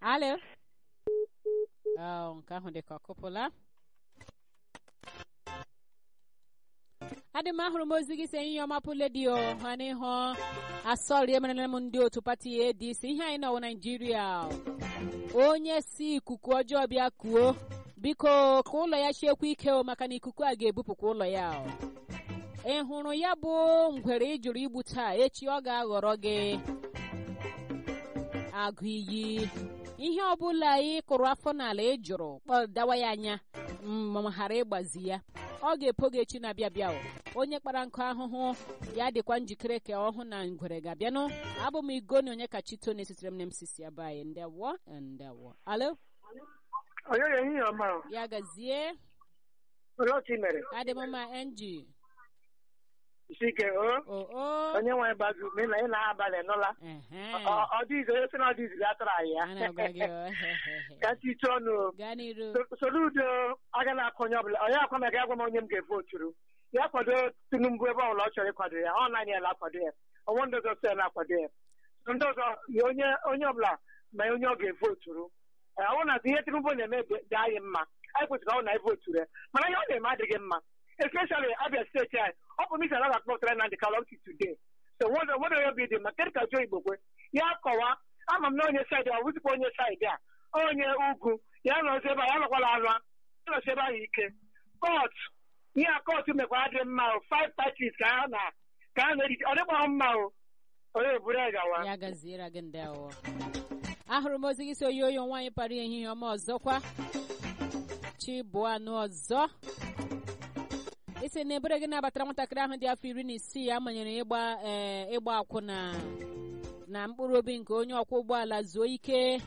alo nke ahụ dị ka ọkụpụla adị m ahụrụ m ozi gị si ihe ọma pụledio ha n'ihu asọrị emerela m ndị otu pati adc ihe anyị nọwụ naijiria onye si ikuku ọjọọ bịa kuo biko ka ụlọ ya chiekwa ike o maka na ikuku a ga-ebupụkwa ụlọ ya ị hụrụ ya bụ ngwere ị jụrụ igbu taa echi ọ ga-aghọrọ gị agụ iyi ihe ọbụla ị kụrụ afọ n'ala ị jụrụ kpọdawa ya anya ma ghara ịgbazi ya ọ ga-epo gị echi na-abịa bịa onye kpara nkụ ahụhụ ya dịkwa njikere ka ọhụ na ngwere ga-abịanụ abụ m igoni onye ka chito na-esitere m na msisi ya bayi ndewo ndewo alo onye ehihie ọma ya gazie olee otu ị mere adị m mma enji isi ike o oo onye nwe bazu ma ị na ị na-abalị nụla ehe Ọ- ọ dịghịzi onye sị na ọ dịghịzi ya tara anyị a na-agwa gị ya o, hehehe. ka chiche ọnụ o. gaa n'iru So- soro udo aga na-akọ onye ọbụla onye akwa mega agwa m onye m ga-evoturu ya kwado tinubu ebe ọbụla ọ chọrọ ịkwado ya ọ naanị ya na-akwado ya ọnwa ndị ọzọ so ya na-akwado ya So ndị ọzọ ya onye onye ọbụla ma onye ọ ga-evoturu Ee, ọ bụrụ na ihe tinubu na-eme dị dị anyị mma anyị kwesịrị ọ na evoturu ya mana ihe ọ na-eme adịghị mma especially abia steeti anyị ọ bụ misi anaghị akpọtara na ndị kalọti today so nwere nwere onye obi dị mma kedụ ka jụọ igbo kwe ya kọwa ama m na onye saịdị a wụzikwa onye saịdị a onye ugwu ya nọzi ebe a ya nọkwala anụ ya nọzi ebe ahụ ike kọt ihe a kọt mekwa adị mma o five parties ka ha na ka ha na-erite ọ dịkwa mma o onye eburu ya gawa ya gaziere gị ndewo ahụrụ m ozi gị si oyoyo nwaanyị para ehihie ọma ọzọkwa chibụanụ ọzọ isi na ebere gị nabatara nwatakịrị ahụ dị afọ iri na isii ya manyere ịgba ee ịgba akwụna na mkpụrụ obi nke onye ọkwọ ụgbọala zuo ike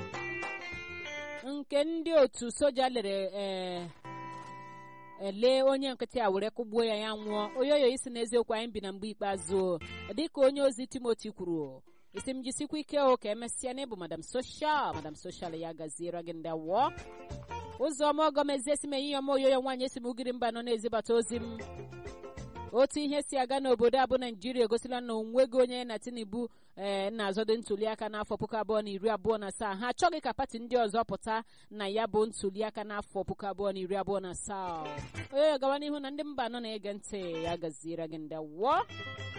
nke ndị otu soja lere ee ele onye nkịtị a were kụgbuo ya ya nwụọ oyoyo isi n'eziokwu anyị bi na mgbe ikpeazụ dịka onye ozi timoti kwuru isi m jisikwa ike o ka emesịa n'ịbụ madam soshal madam soshal ya gaziere gị ndị awọ ụzọma ọgọmezie esi m ehihie ọma oyoyo nwaanyị esi m ugiri mba nọ na-ezibata ozi m otu ihe si aga n'obodo a bụ naijiria egosila na onweghị onye na tinubu ee na-azọdo ntuliaka n'afọ puku abụọ na iri abụọ na asaa ha achọghị ka pati ndị ọzọ pụta na ya bụ ntuliaka n'afọ puku abụọ na iri abụọ na asaa onye gawa n'ihu na ndị mba nọ na-ege ntị ya gaziere gị ndị wụọ